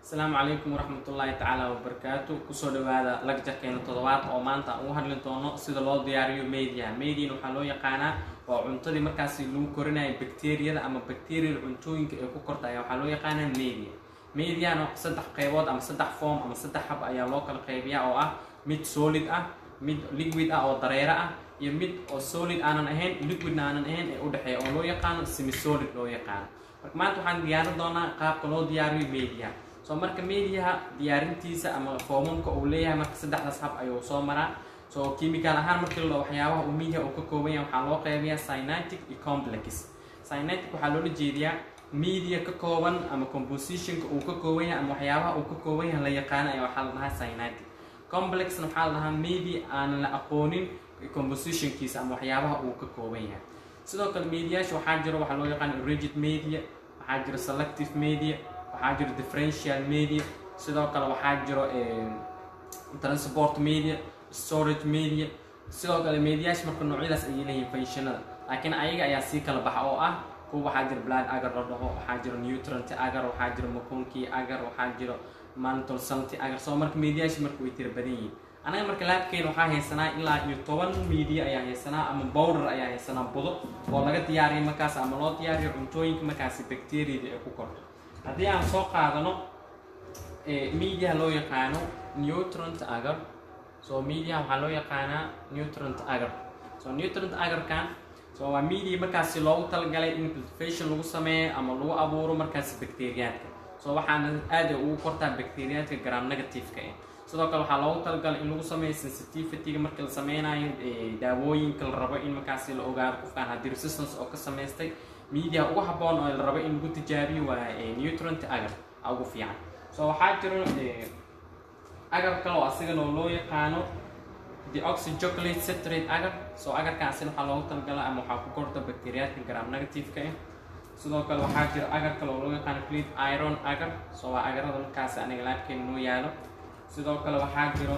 asalaamu calaykum waraxmatullaahi tacaala wabarakaatu kusoo dhawaada lagjarkeena toddobaad oo maanta aan ugu hadli doono sida loo diyaariyo mediaha median waxaa loo yaqaanaa waa cuntadii markaasi lagu korinayo bacteriyada ama bacterial cuntooyinka ee ku korta ayaa waxaa loo yaqaanaa media mediana saddex qeybood ama saddex form ama saddex hab ayaa loo kala qeybiyaa oo ah mid solid ah mid liquid ah oo dareero ah iyo mid oo solid aanan ahayn liquidna aanan ahayn ee udhexeeya oo loo yaqaano semisolid loo yaqaano marka maanta waxaan diyaarin doonaa qaabka loo diyaariyo mediaha soo marka mediaha diyaarintiisa ama foomamka uu leeyahay marka saddexdaas hab ayuu soo maraa so chemical ahaan markii la waxyaabaha uu media uu ka kooban yahay waxaa loo qeybiyaa synatic iyo complex synatic waxaa loola jeediyaa media ka kooban ama compositionka uu ka kooban yahay ama waxyaabaha uu ka kooban yahay la yaqaano ayaa waxaa la dhahaa synatic complexna waxaa la dhahaa media aanan la aqoonin compositionkiisa ama waxyaabaha uu ka kooban yahay sidoo kale mediaasha waxaa jiro waxaa loo yaqaana rigid media waxaa jiro selective media waxaa jiro differential media sidoo kale waxaa jiro transport media storage media sidoo kale mediaasha marka noocyadaas ayay leeyihiin functionada laakiin ayaga ayaa sii kala baxa oo ah kuwa waxaa jiro blood agar la dhaho waxaa jiro nutrient agar waxaa jiro maconki agar waxaa jiro mantle salty agar soo marka mediaasha marka way tira badan yihiin anaga marka laabkeena waxaa haysanaa ilaa iyo toban media ayaa haysanaa ama bowder ayaa haysanaa budo oo laga diyaariyo markaas ama loo diyaariyo cuntooyinka markaasi bacteriada ee ku korto haddii aan soo qaadano mediaha loo yaqaano nutrient agar so mediaha waxaa loo yaqaanaa nutrient agar so nutrient agarkan so waa media markaasi loogu talagalay in cultivation lagu sameeyo ama lagu abuuro markaasi bacteriyaadka so waxaana aada ugu kortaa bacteriyaadka gram negativeka eh sidoo kale waxaa loogu talagalay in lagu sameeyo sensitivityga marka la sameynayo daawooyinka la rabo in markaasi la ogaado qofkaan haddii resistance oo ka samaystay media ugu habboon oo la rabo in lagu tijaabiyo waa nutrient agar ugu fiican so waxaa jiro agar kale oo asigana oo loo yaqaano deoxychocolate citrate agar so agarkaasina waxaa loogu talagalay ama waxaa ku korta bacteriyaadka gram negativeka ah sidoo kale waxaa jiro agar kale oo loo yaqaano cleat iron agar so waa agarada markaasi aniga laabkeena noo yaalo sidoo kale waxaa jiro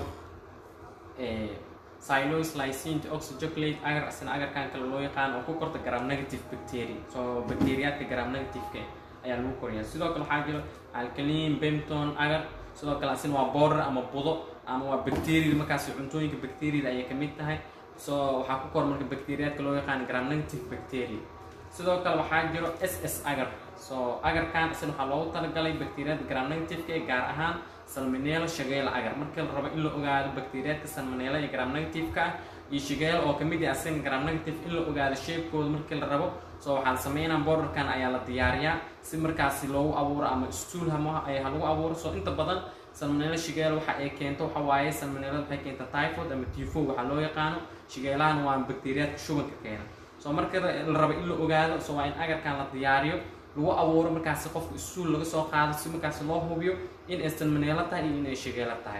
silos lysine oxychocolate agar asina agarkan kale loo yaqaan oo ku korta gram negative bacteria so bacteriyaadka gram negativeka ayaa lagu koriyaa sidoo kale waxaa jiro alkaline bemton agar sidoo kale asina waa border ama budo ama waa bacteria markaasi cuntooyinka bacteriada ayay kamid tahay so waxaa ku kor marka bacteriyaadka loo yaqaan gram negative bacteria sidoo kale waxaa jiro s s agar so agarkan asina waxaa loogu talagalay bacteriyaadka gram negativeka ee gaar ahaan salmonella shageela agar markii la rabo in la ogaado bacteriyaadka salmonella ee gram negativeka ah iyo shageela oo kamid ah asigana gram negative in la ogaado sheebkooda markii la rabo so waxaan sameynaa borderkan ayaa la diyaariyaa si markaasi loogu abuuro ama stool hama ha lagu abuuro so inta badan salmonella shageela waxa ay keento waxa waaye salmonella waxay keenta typhoid ama tifo waxaa loo yaqaano shageelahan waa bacteriyaadka shubanka keena so marka la rabo in la ogaado so waa in agarkan la diyaariyo lagu abuuro markaasi qofka istuul laga soo qaado si markaasi loo hubiyo in ay salmoneelo tahay iyo inay shageelo tahay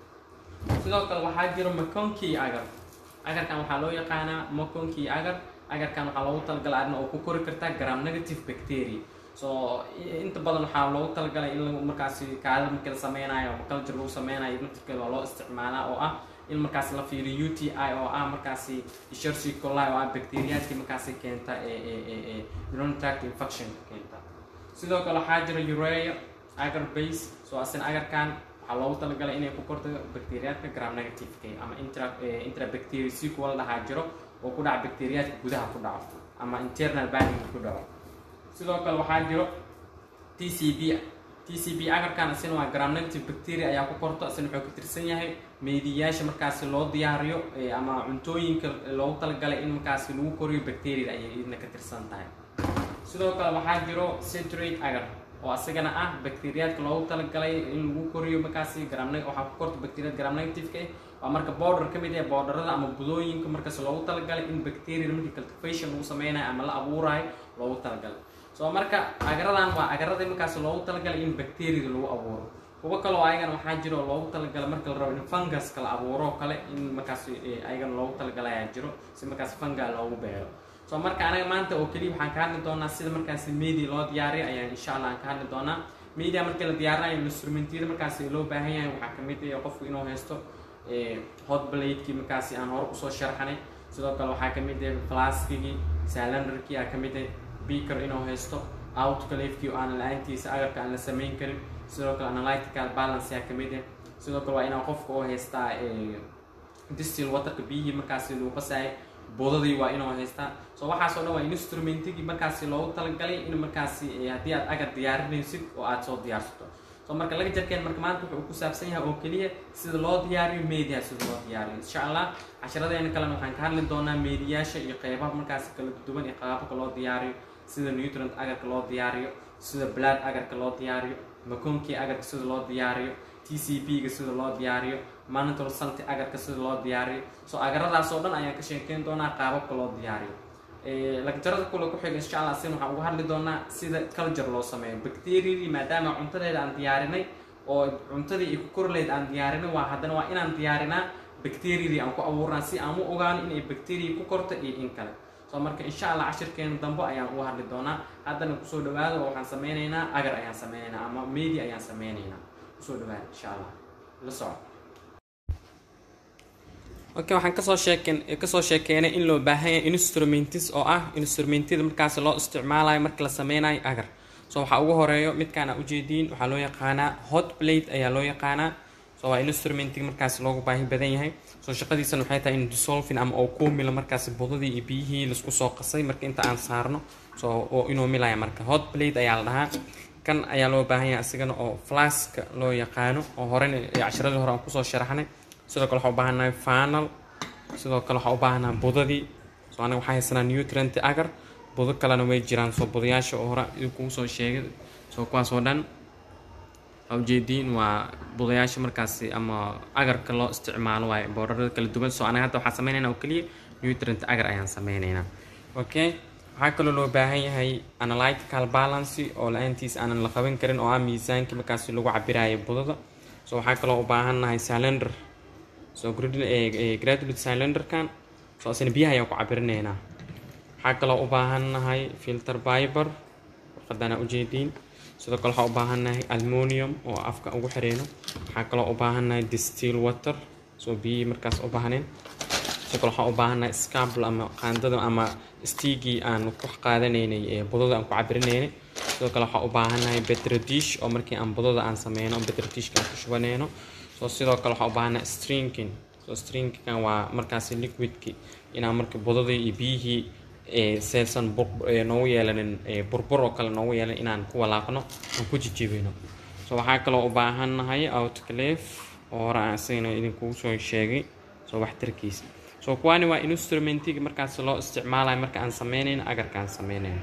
sidoo kale waxaa jiro maconki agar agarkan waxaa loo yaqaanaa maconki agar agarkan waxaa loogu talagalay arrin oo ku kori kartaa gram negative bacteria so inta badan waxaa loogu talagalay in lagu markaasi kaada markii la sameynayo ama culture lagu sameynayo naftirkeeda waa loo isticmaalaa oo ah in markaasi la fiiriyo u t i oo ah markaasi shersi coli oo ah bacteriyaadkii markaasi keenta urintract infectionka keenta sidoo kale waxaa jira urea agar base so asina agarkan waxaa loogu talagalay inay ku korto bacteriyaadka gram negativeka ama intra intrabacteria si kuwa la dhahaa jiro oo ku dhaca bacteriyaadka gudaha ku dhaco ama internal banding ku dhaco sidoo kale waxaa jiro t c b t c b agarkan asina waa gram negative bacteria ayaa ku korto asina wuxuu ka tirsan yahay meediyaasha markaasi loo diyaariyo ama cuntooyinka loogu talagalay in markaasi lagu koriyo bacteriada ayay idna ka tirsan tahay sidoo kale waxaa jiro citrate agar oo asagana ah bacteriyaadka loogu talagalay in lagu koriyo markaasi gram waxaa ku korta bacteriyaad gram negativeka ah waa marka border ka mid ah borderada ama budooyinka markaas loogu talagalay in bacteriada markii cultivation lagu sameynayo ama la abuurayo loogu talagalay so marka agaradan waa agaradii markaas loogu talagalay in bacteriada lagu abuuro kuwo kaleo ayagana waxaa jiro loogu talagalay marka la rabo in funguska la abuuro kale in markaas ayagana loogu talagalay ayaa jiro si markaas funga loogu beero so marka anaga maanta oo keliya waxaan ka hadli doonaa sida markaasi media loo diyaariyo ayaan insha allah aan ka hadli doonaa media markii la diyaarinayo instrumentyada markaasi loo baahan yahay waxaa kamid ah qofku inuu haysto hot bladekii markaasi aan hore usoo sharxanay sidoo kale waxaa kamid ah flaskigii salandarkii aa kamid ah beaker inuu haysto outcalefkii oo aan la-aantiisa agarka aan la sameyn karin sidoo kale analytical balance yaa kamid ah sidoo kale waa inaa qofka oo haystaa distil waterka biyihii markaasi lagu qasaayay boodadii waa inuu haystaa so waxaasoo dhan waa instrumentigii markaasi loogu talagalay in markaasi haddii aad agar diyaarinaysid oo aad soo diyaarsato so marka laga jarkeen marka maanta wuxuu ku saabsan yahay oo keliya sida loo diyaariyo media sida loo diyaariyo insha allah casharadeena kalena waxaan ka hadli doonaa mediyaasha iyo qeybaha markaasi kala duwan iyo qaababka loo diyaariyo sida nutrient agarka loo diyaariyo sida blood agarka loo diyaariyo makonkii agarka sida loo diyaariyo t c p ga sida loo diyaariyo monitor salty agarka sida loo diyaariyo so agaradaas oo dhan ayaan ka sheekeyn doonaa qaababka loo diyaariyo lagjarada kule ku xiga insha allah sin waxaan uga hadli doonaa sida culture loo sameeyo bacteriadii maadaama cuntadeeda aan diyaarinay oo cuntadii ay ku korleyd aan diyaarinay waa haddana waa inaan diyaarinaa bacteriadii aan ku abuurnaa si aan u ogaano inay bacteria ku korto iyo in kale so marka insha allah cashirkeena dambe ayaan uga hadli doonaa haddana kusoo dhawaado oo waxaan sameynaynaa agar ayaan sameynaynaa ama media ayaan sameynaynaa kusoo dhawaada insha allah la soco okay waxaan kasoo sheeken kasoo sheekeynay in loo baahan yahay instrumentis oo ah instrumentida markaasi loo isticmaalayo marka la sameynayo agar so waxaa ugu horeeyo midkaan aa ujeediin waxaa loo yaqaanaa hot plate ayaa loo yaqaanaa so waa instrumentiga markaasi loogu baahi badan yahay so shaqadiisana waxay tahay in dissolving ama oo kuu milo markaasi budadii iyo biyihii laisku soo qasay marka inta aan saarno so oo inuu milaya marka hot plate ayaa la dhahaa kan ayaa loo baahan yahay asigana oo flaska loo yaqaano oo horena casharadii hore aan kusoo sharaxnay sidoo kale waxaa u baahannahay fanal sidoo kale waxaa u baahannaha budadii so aniga waxaa haysanaa nutrient agar budo kalena way jiraan soo budayaasha oo hore kugu soo sheegay soo kuwaasoo dhan ujeediin waa budayaasha markaasi ama agarka loo isticmaalo waaye boorarada kala duwan soo anaga hadda waxaan sameynaynaa oo keliya nutrient agar ayaan sameynaynaa okay waxaa kaloo loo baahan yahay analytical balance oo la-aantiis aanan la qaban karin oo ah miisaankii markaasi lagu cabirayo budada so waxaa kaloo u baahannahay cylinder so graduate cylinderkan so asina biyaha ayaan ku cabirinaynaa waxaa kaloo u baahannahay filter biber warqadana ujeediin sidoo kale waxaa u baahannahay almonium oo afka ugu xireyno waxaa kaloo u baahannahay distill water soo biyihii markaas u baahneen sidoo kale waxaa u baahannahay scable ama qaandada ama stiigii aan ku qaadanaynay ee budada aan ku cabirinaynay sidoo kale waxaa u baahannahay betradish oo markii aan budada aan sameyno betradishka aan ku shubanayno so sidoo kale waxaa u baahannahay stringking so stringkan waa markaasi liquidki inaan marka budadii iyo biyihii seesan noogu yeelanin burbur oo kale noogu yeelan inaan ku walaaqno aan ku jijibino so waxaa kaloo u baahannahay outclave oo hore aan isagana idinkugu soo sheegay soo waxtarkiisa so kuwaani waa instrumentiga markaas loo isticmaalayo marka aan sameynayno agarka aan sameynayno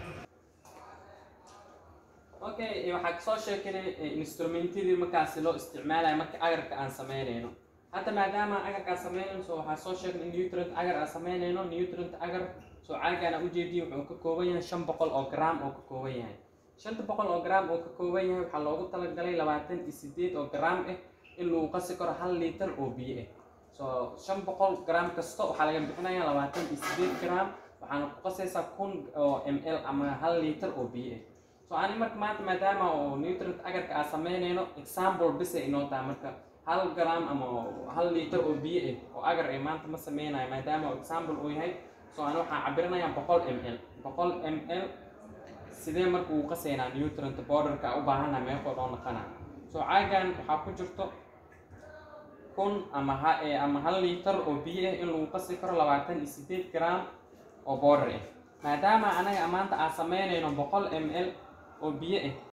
okay waxaa kasoo sheekanay instrumentidii markaasi loo isticmaalayo marka agarka aan sameynayno hadda maadaama agarka aan sameynayno so waxaa soo sheegnay nutrient agar aan sameynayno nutrient agar so caagaana ujeediya wuxuu ka kooban yahay shan boqol oo gram oo ka kooban yahay shanta boqol oo gram oo ka kooban yahay waxaa loogu talagalay labaatan iyo sideed oo gram ah in lagu qasi karo hal liitar oo biyo ah so shan boqol gram kasta waxaa laga bixinaya labaatan iyo sideed gram waxaana ku qasaysaa kun oo m l ama hal liitar oo biyo ah so ani marka maanta maadaama oo nutrient agarka aan sameynayno example bisa inoo tahay marka hal gram ama hal liitar oo biyo ah oo agar ay maanta ma sameynayo maadaama oo example uu yahay so ani waxaan cabirinayaa boqol m l boqol m l sidee marka uu qasaynaa nutrient borderka u baahana meeqoo dhoo naqana so caagan waxaa ku jirto kun ama ha ama hal liitar oo biyo ah in lagu qasi karo labaatan iyo sideed gram oo border ah maadaama anaga maanta aan sameynayno boqol m l oo biyo ah